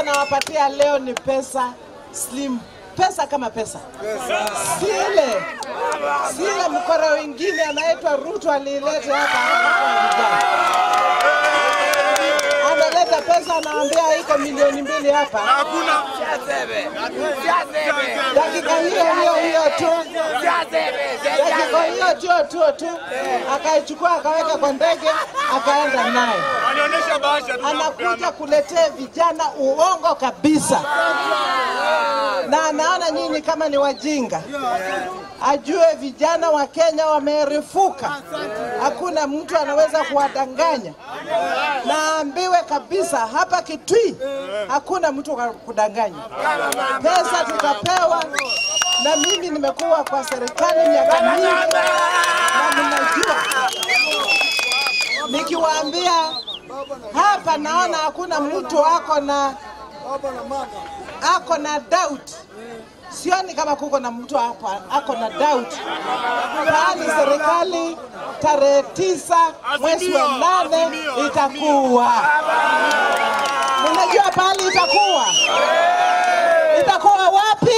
nawapatia leo ni pesa slim, pesa kama pesa, si ile si ile mkora wengine anaitwa Ruto aliileta hapa hapa kwa vijana. Analeta pesa anaambia iko milioni mbili hapa, dakika hiyo hiyo hiyo tu dakika hiyo tu tu tu akaichukua akaweka kwa ndege akaenda naye Anaonyesha bahasha tu. anakuja kuletea vijana uongo kabisa, na anaona nyinyi kama ni wajinga. Ajue vijana wa Kenya wamerefuka, hakuna mtu anaweza kuwadanganya, na aambiwe kabisa hapa Kitui hakuna mtu wa kudanganya. Pesa tutapewa, na mimi nimekuwa kwa serikali miaka mingi na ninajua nikiwaambia hapa naona hakuna mtu ako na ako na doubt. Sioni kama kuko na mtu hapa ako na doubt, bali serikali tarehe tisa mwezi wa nane itakuwa. Mnajua pahali itakuwa? Itakuwa wapi?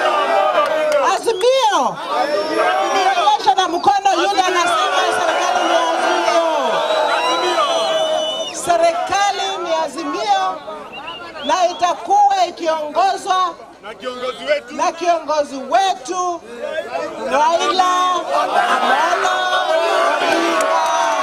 Azimio. Nionyesha na mkono yule anasema serikali ni Azimio. Serikali ni Azimio na itakuwa ikiongozwa Na kiongozi wetu na kiongozi wetu Raila Amolo Odinga.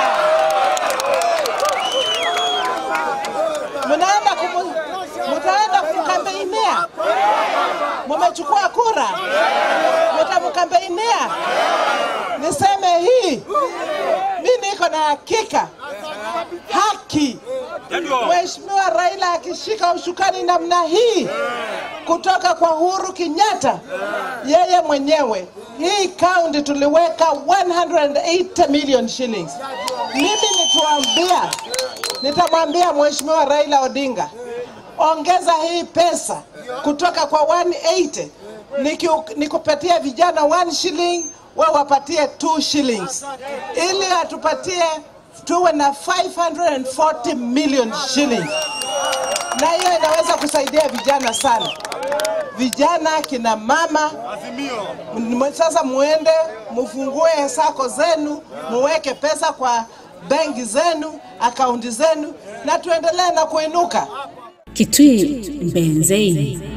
Mnaenda kumu, mtaenda kumkambeinia, mumechukua kura, mtamkambeinia. Niseme hii, mi niko na hakika haki Mheshimiwa Raila akishika ushukani namna hii kutoka kwa Uhuru Kenyatta, yeye mwenyewe, hii kaunti tuliweka 180 million shillings. Mimi nituambia, nitamwambia Mheshimiwa Raila Odinga, ongeza hii pesa kutoka kwa 180 Niki- nikupatie vijana 1 shilling, we wapatie 2 shillings, ili atupatie tuwe na 540 million shillings, na hiyo inaweza kusaidia vijana sana, vijana, kina mama. Azimio. M- Sasa muende mufungue sako zenu, muweke pesa kwa benki zenu, akaunti zenu, na tuendelee na kuinuka. Kitui Mbenzei.